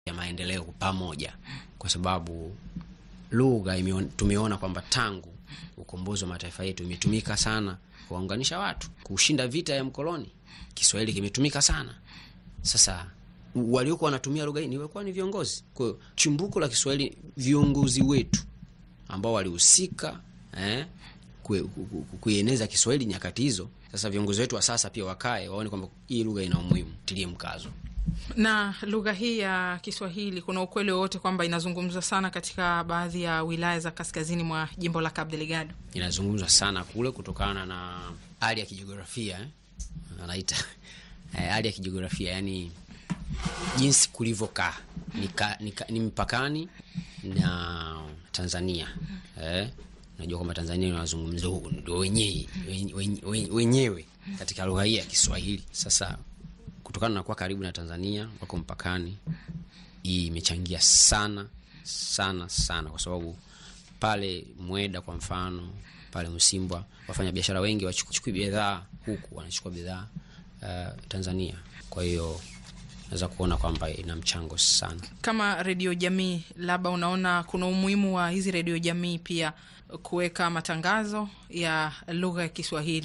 ya maendeleo pamoja, kwa sababu lugha imeon- tumeona kwamba tangu ukombozi wa mataifa yetu imetumika sana kuwaunganisha watu, kushinda vita ya mkoloni. Kiswahili kimetumika sana. Sasa waliokuwa wanatumia lugha hii ni walikuwa ni viongozi. Kwa hiyo chimbuko la Kiswahili, viongozi wetu ambao walihusika eh, kue- ku- ku- kuieneza Kiswahili nyakati hizo. Sasa viongozi wetu wa sasa pia wakae waone kwamba hii lugha ina umuhimu, tilie mkazo. Na lugha hii ya Kiswahili, kuna ukweli wowote kwamba inazungumzwa sana katika baadhi ya wilaya za kaskazini mwa jimbo la Cabo Delgado? inazungumzwa sana kule kutokana na hali ya kijiografia eh? anaita eh, hali ya kijiografia yani jinsi kulivyokaa ni, ka- ni, ka- ni mpakani na Tanzania eh? Najua kwamba Tanzania inazungumza ndio wenyewe wenye- wenyewe katika lugha hii ya Kiswahili. Sasa kutokana na kuwa karibu na Tanzania, wako mpakani, hii imechangia sana sana sana, kwa sababu pale Mweda kwa mfano, pale Msimbwa, wafanya biashara wengi wachukui bidhaa huku, wanachukua bidhaa uh, Tanzania. Kwa hiyo naweza kuona kwamba ina mchango sana. Kama redio jamii, labda unaona kuna umuhimu wa hizi redio jamii pia kuweka matangazo ya lugha ya Kiswahili?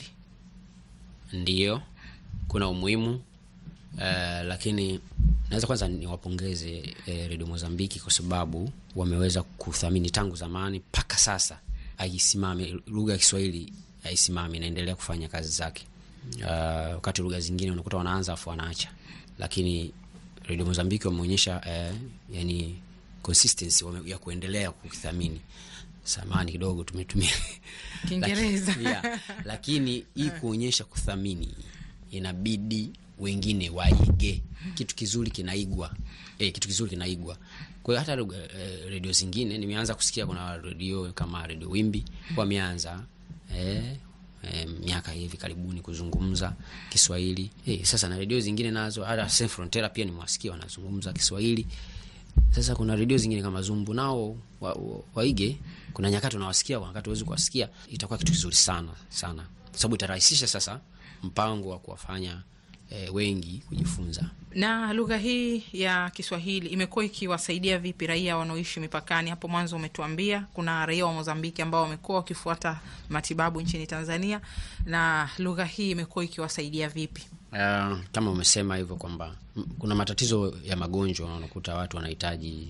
Ndiyo, kuna umuhimu uh, lakini naweza kwanza niwapongeze eh, redio Mozambiki kwa sababu wameweza kuthamini tangu zamani mpaka sasa, aisimame lugha ya Kiswahili aisimame, inaendelea kufanya kazi zake. Uh, wakati lugha zingine unakuta wanaanza afu wanaacha, lakini redio Mozambiki wameonyesha eh, yani consistency wame, ya kuendelea kukithamini. Samani kidogo tumetumia Kiingereza. Laki- yeah. Lakini hii kuonyesha kuthamini, inabidi wengine waige. Kitu kizuri kinaigwa eh, kitu kizuri kinaigwa. Kwa hiyo hata lugha, eh, redio zingine nimeanza kusikia, kuna redio kama redio Wimbi wameanza eh, eh, miaka hivi karibuni kuzungumza Kiswahili eh, sasa na redio zingine nazo, hata Sans Frontiere pia nimewasikia wanazungumza Kiswahili. Sasa kuna redio zingine kama Zumbu nao wa, wa, waige. Kuna nyakati unawasikia, kuna wakati huwezi kuwasikia. Itakuwa kitu kizuri sana sana, sababu itarahisisha sasa mpango wa kuwafanya eh, wengi kujifunza. Na lugha hii ya Kiswahili imekuwa ikiwasaidia vipi raia wanaoishi mipakani? Hapo mwanzo umetuambia kuna raia wa Mozambiki ambao wamekuwa wakifuata matibabu nchini Tanzania, na lugha hii imekuwa ikiwasaidia vipi? Uh, kama umesema hivyo kwamba m- kuna matatizo ya magonjwa, unakuta watu wanahitaji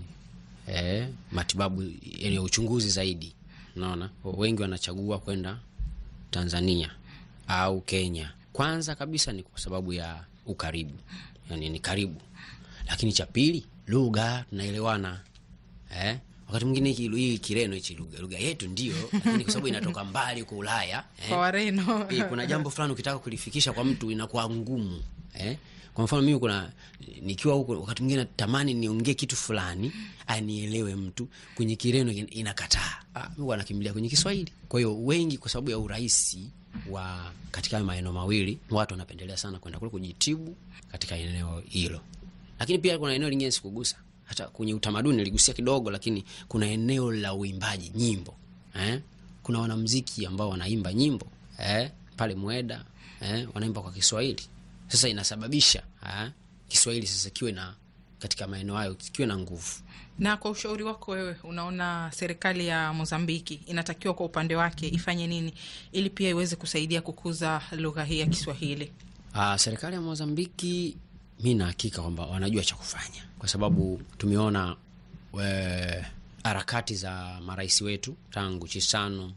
eh, matibabu yani uchunguzi zaidi. Unaona, wengi wanachagua kwenda Tanzania au Kenya. Kwanza kabisa ni kwa sababu ya ukaribu, yani ni karibu, lakini cha pili lugha, tunaelewana eh? Wakati mwingine hiki hii Kireno hichi lugha lugha yetu ndio, lakini kwa sababu inatoka mbali huko Ulaya eh? Kwa Wareno Eh, kuna jambo fulani ukitaka kulifikisha kwa mtu inakuwa ngumu eh? Kwa mfano mimi kuna nikiwa huko, wakati mwingine natamani niongee kitu fulani anielewe mtu, kwenye Kireno in- inakataa. Ah, mimi wanakimbilia kwenye Kiswahili. Kwa hiyo wengi, kwa sababu ya urahisi wa katika hayo maeneo mawili, watu wanapendelea sana kwenda kule kujitibu katika eneo hilo, lakini pia kuna eneo lingine sikugusa, hata kwenye utamaduni niligusia kidogo, lakini kuna eneo la uimbaji nyimbo eh? Kuna wanamziki ambao wanaimba nyimbo eh? pale Mweda eh? wanaimba kwa Kiswahili. Sasa inasababisha eh? Kiswahili sasa kiwe na katika maeneo hayo kiwe na nguvu. Na kwa ushauri wako wewe, unaona serikali ya Mozambiki inatakiwa kwa upande wake ifanye nini ili pia iweze kusaidia kukuza lugha hii ya Kiswahili? Uh, serikali ya Mozambiki mi na hakika kwamba wanajua cha kufanya, kwa sababu tumeona we- harakati za marais wetu tangu Chisano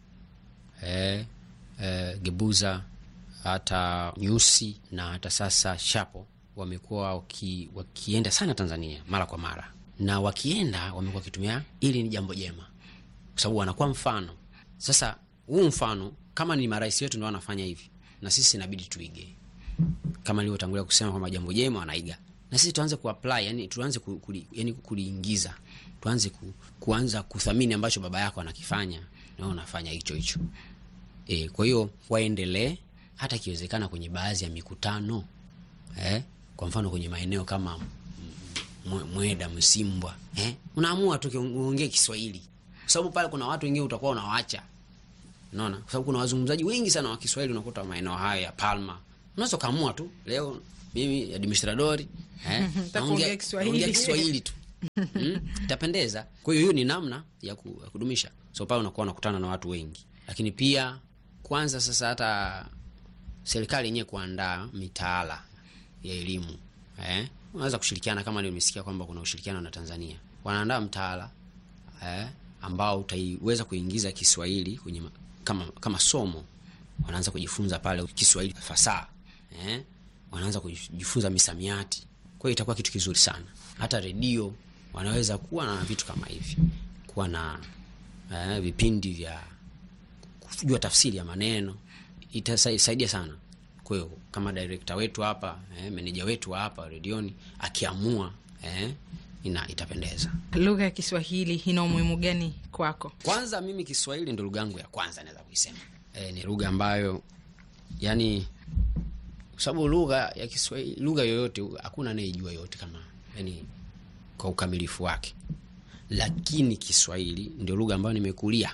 eh, eh, Gebuza hata Nyusi na hata sasa Shapo wamekuwa waki, wakienda sana Tanzania mara kwa mara, na wakienda wamekuwa wakitumia ili ni jambo jema, kwa sababu wanakuwa mfano. Sasa huu mfano kama ni marais wetu ndio wanafanya hivi, na sisi inabidi tuige kama nilivyotangulia kusema kwamba jambo jema wanaiga, na sisi tuanze kuapply, yani tuanze ku, kuli, yani kuliingiza, tuanze ku, kuanza kuthamini ambacho baba yako anakifanya na wewe unafanya hicho hicho. E, kwa hiyo waendelee hata ikiwezekana kwenye baadhi ya mikutano eh, kwa mfano kwenye maeneo kama M- Mwe- Mweda, Msimbwa eh, unaamua tu uongee Kiswahili kwa sababu pale kuna watu wengine utakuwa unawaacha Unaona, kwa sababu kuna wazungumzaji wengi sana wa Kiswahili unakuta maeneo hayo ya Palma. Unaweza kaamua tu leo mimi administradori eh, Nataka naongea- kuongea Kiswahili. naongea Kiswahili tu mm, itapendeza. Kwa hiyo hiyo ni namna ya, ku, ya kudumisha. So pale unakuwa unakutana na watu wengi, lakini pia kwanza sasa hata serikali yenyewe kuandaa mitaala ya elimu eh, unaweza kushirikiana kama nimesikia kwamba kuna ushirikiano na Tanzania, wanaandaa mtaala eh, ambao utaiweza kuingiza Kiswahili kwenye ma- kama, kama somo. Wanaanza kujifunza pale Kiswahili fasaha eh, wanaanza kujifunza misamiati. Kwa hiyo itakuwa kitu kizuri sana. Hata redio wanaweza kuwa na vitu kama hivi, kuwa na eh, vipindi vya kujua tafsiri ya maneno, itasaidia sana. Kwa hiyo kama director wetu hapa eh, meneja wetu wa hapa redioni akiamua eh, ina itapendeza. Lugha ya Kiswahili ina umuhimu gani kwako? Kwanza mimi Kiswahili ndo lugha yangu ya kwanza naweza kuisema. E, ni lugha ambayo yani, kwa sababu lugha ya Kiswahili, lugha yoyote hakuna anayejua yote kama yani kwa ukamilifu wake, lakini Kiswahili ndio lugha ambayo nimekulia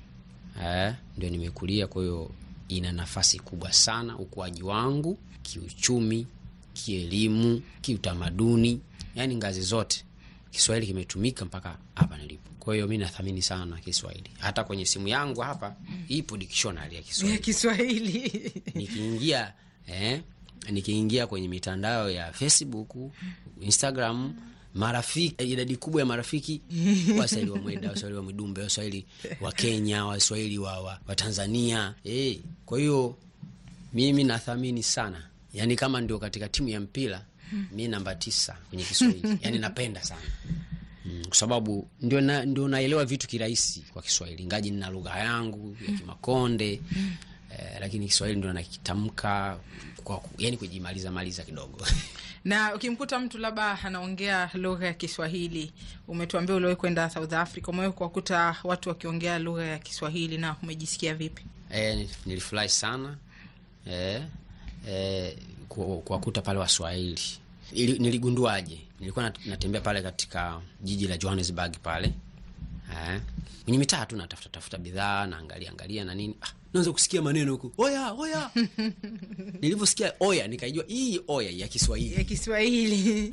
eh, ndio nimekulia. Kwa hiyo ina nafasi kubwa sana ukuaji wangu kiuchumi, kielimu, kiutamaduni, yani ngazi zote Kiswahili kimetumika mpaka hapa nilipo. Kwa hiyo mi nathamini sana Kiswahili. Hata kwenye simu yangu hapa ipo dictionary ya Ya Kiswahili. Kiswahili Nikiingia eh, nikiingia kwenye mitandao ya Facebook, Instagram, marafiki, idadi kubwa ya marafiki Waswahili wa Mweda, Waswahili wa Mwidumbe, Waswahili wa Kenya, Waswahili wa, wa, wa Tanzania eh. Kwa hiyo mimi nathamini sana, yaani kama ndio katika timu ya mpira mi namba tisa kwenye Kiswahili, yaani napenda sana Mm, kwa sababu ndio na, ndio naelewa vitu kirahisi kwa Kiswahili, ngaji nina lugha yangu ya Kimakonde eh, lakini Kiswahili ndio nakitamka kwa ku- yani kujimaliza maliza kidogo na ukimkuta mtu labda anaongea lugha ya Kiswahili, umetuambia uliwahi kwenda South Africa, umewahi kuwakuta watu wakiongea lugha ya Kiswahili na umejisikia vipi? eh, nilifurahi sana eh, eh, ku- kuwakuta pale Waswahili. Ili- Niligunduaje? Nilikuwa nat- natembea pale katika jiji la Johannesburg pale eh, kwenye mitaa tu natafuta tafuta bidhaa naangalia angalia na nini, ah, naanza kusikia maneno huku oya oya. Nilivyosikia oya nikaijua hii oya ya Kiswahili Ya Kiswahili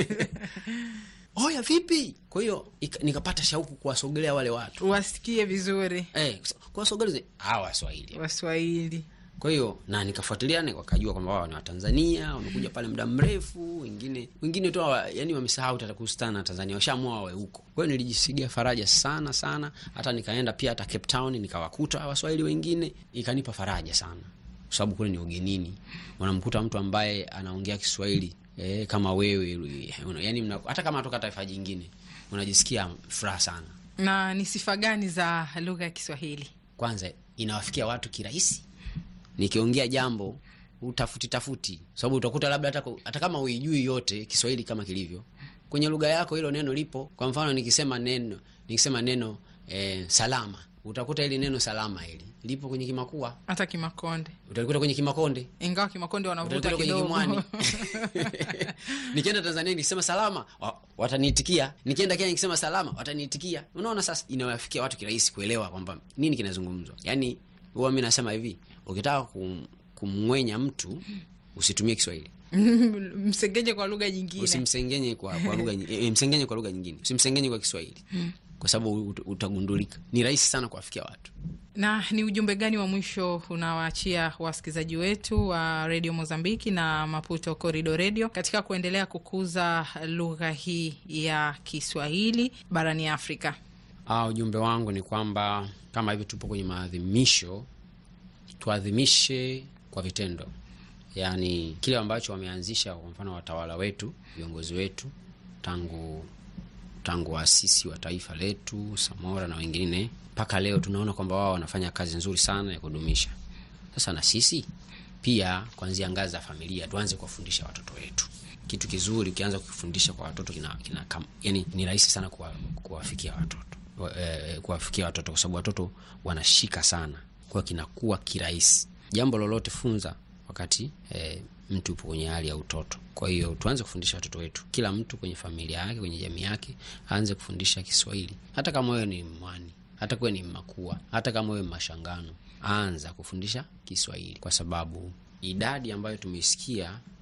oya vipi? Kwa hiyo ika- nikapata shauku kuwasogelea wale watu wasikie vizuri eh, kuwasogelea hawa Waswahili Waswahili. kwa hiyo na nikafuatilia ni wakajua kwamba wao ni Watanzania, wamekuja pale muda mrefu, wengine wengine tu hawa- yani wamesahau hata kuhusiana na Tanzania, washaamua wawe huko. Kwa hiyo nilijisikia faraja sana sana, hata nikaenda pia hata Cape Town nikawakuta Waswahili wengine, ikanipa faraja sana, kwa sababu kule ni ugenini, unamkuta mtu ambaye anaongea Kiswahili eh, kama wewe una- yani mna, hata kama atoka taifa jingine unajisikia furaha sana. Na ni sifa gani za lugha ya Kiswahili? kwanza inawafikia watu kirahisi. Nikiongea jambo utafuti tafuti, sababu utakuta labda hata, ku- hata kama uijui yote Kiswahili kama kilivyo kwenye lugha yako, hilo neno lipo. Kwa mfano nikisema neno nikisema neno eh, salama, utakuta hili neno salama hili lipo kwenye Kimakua, Hata Kimakonde, utalikuta kwenye Kimakonde, ingawa Kimakonde wanavuta utalikuta kwenye kidogo Kimwani. Nikienda Tanzania nikisema salama wa- wataniitikia, nikienda Kenya nikisema salama wataniitikia. Unaona, sasa inawafikia watu kirahisi kuelewa kwamba nini kinazungumzwa. Yani huwa mi nasema hivi, ukitaka kum, kumng'wenya mtu usitumie Kiswahili, msengeje kwa lugha nyingine. usimsengenye kwa, kwa lugha nyi- eh, msengenye kwa lugha nyingine, usimsengenye kwa Kiswahili kwa sababu ut- utagundulika. Ni rahisi sana kuwafikia watu. Na ni ujumbe gani wa mwisho unawaachia wasikilizaji wetu wa redio Mozambiki na Maputo Corridor Radio katika kuendelea kukuza lugha hii ya Kiswahili barani Afrika? Ah, ujumbe wangu ni kwamba kama hivi tupo kwenye maadhimisho, tuadhimishe kwa vitendo, yaani kile ambacho wameanzisha, kwa mfano watawala wetu, viongozi wetu tangu tangu waasisi wa taifa letu Samora na wengine mpaka leo, tunaona kwamba wao wanafanya kazi nzuri sana ya kudumisha. Sasa na sisi pia kuanzia ngazi za familia tuanze kuwafundisha watoto wetu kitu kizuri. Ukianza kukifundisha kwa watoto kina, kina kam, yani ni rahisi sana kuwa, kuwafikia watoto Wa- eh, kuwafikia watoto kwa sababu watoto wanashika sana, kwa hiyo kinakuwa kirahisi. Jambo lolote funza wakati eh, mtu upo kwenye hali ya utoto. Kwa hiyo tuanze kufundisha watoto wetu, kila mtu kwenye familia yake, kwenye jamii yake aanze kufundisha Kiswahili, hata kama wewe ni mwani, hata kuwe ni Makua, hata kama wewe Mashangano, anza kufundisha Kiswahili kwa sababu idadi ambayo tumeisikia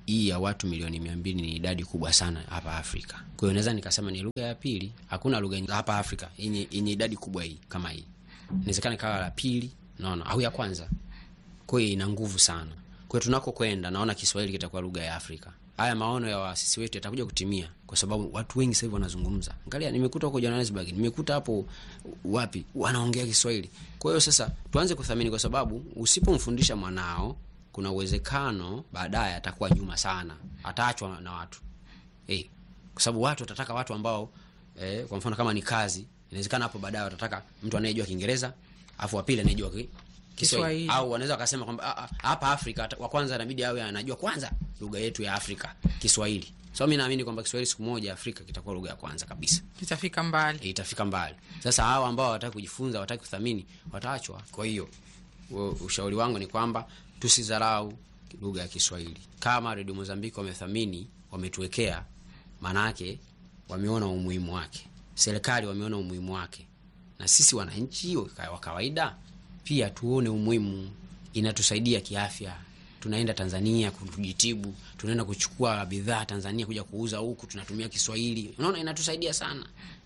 hii ya watu milioni mia mbili ni idadi kubwa sana hapa Afrika. Kwa hiyo naweza nikasema ni lugha ya pili. Hakuna lugha hapa Afrika yenye yenye idadi kubwa hii kama hii, inawezekana ikawa la pili, naona au ya kwanza. Kwa hiyo ina nguvu sana. Kwa hiyo tunako kwenda, naona Kiswahili kitakuwa lugha ya Afrika. Haya maono ya waasisi wetu yatakuja kutimia, kwa sababu watu wengi sasa hivi wanazungumza. Angalia, nimekuta huko Johannesburg, nimekuta hapo wapi, wanaongea Kiswahili. Kwa hiyo sasa tuanze kuthamini, kwa sababu usipomfundisha mwanao kuna uwezekano baadaye atakuwa nyuma sana, ataachwa na watu eh, kwa sababu watu watataka watu ambao eh, kwa mfano kama ni kazi, inawezekana hapo baadaye watataka mtu anayejua Kiingereza afu wa pili anayejua ki, Kiswahili au wanaweza wakasema kwamba hapa Afrika wa kwanza inabidi awe anajua kwanza lugha yetu ya Afrika Kiswahili. So mimi naamini kwamba Kiswahili siku moja Afrika kitakuwa lugha ya kwanza kabisa, kitafika mbali, e, itafika mbali. Sasa hawa ambao hawataki kujifunza, hawataki kuthamini, wataachwa. Kwa hiyo ushauri wangu ni kwamba tusidharau lugha ya Kiswahili. Kama Radio Mozambiki wamethamini, wametuwekea, maanake wameona umuhimu wake, serikali wameona umuhimu wake, na sisi wananchi wa kawaida pia tuone umuhimu. Inatusaidia kiafya, tunaenda Tanzania kujitibu, tunaenda kuchukua bidhaa Tanzania kuja kuuza huku, tunatumia Kiswahili. Unaona, inatusaidia sana.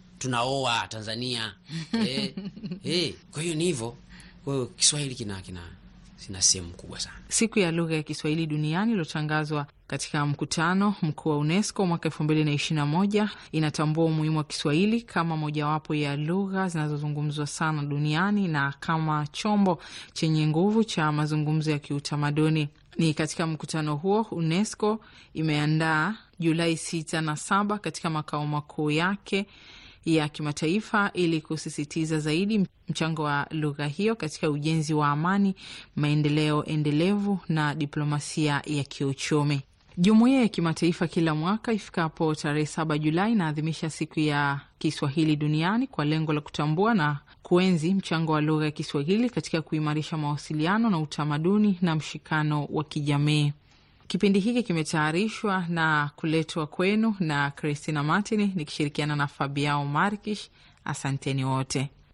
Tunaoa Tanzania eh, eh. Kwa hiyo ni hivyo. Kwa hiyo Kiswahili kina kina sina sehemu kubwa sana. Siku ya lugha ya Kiswahili duniani iliyotangazwa katika mkutano mkuu wa UNESCO mwaka elfu mbili na ishirini na moja inatambua umuhimu wa Kiswahili kama mojawapo ya lugha zinazozungumzwa sana duniani na kama chombo chenye nguvu cha mazungumzo ya kiutamaduni. Ni katika mkutano huo UNESCO imeandaa Julai sita na saba katika makao makuu yake ya kimataifa ili kusisitiza zaidi mchango wa lugha hiyo katika ujenzi wa amani, maendeleo endelevu na diplomasia ya kiuchumi. Jumuiya ya kimataifa kila mwaka ifikapo tarehe saba Julai inaadhimisha siku ya Kiswahili duniani kwa lengo la kutambua na kuenzi mchango wa lugha ya Kiswahili katika kuimarisha mawasiliano na utamaduni na mshikano wa kijamii. Kipindi hiki kimetayarishwa na kuletwa kwenu na Christina Martin nikishirikiana na Fabiao Markish. Asanteni wote.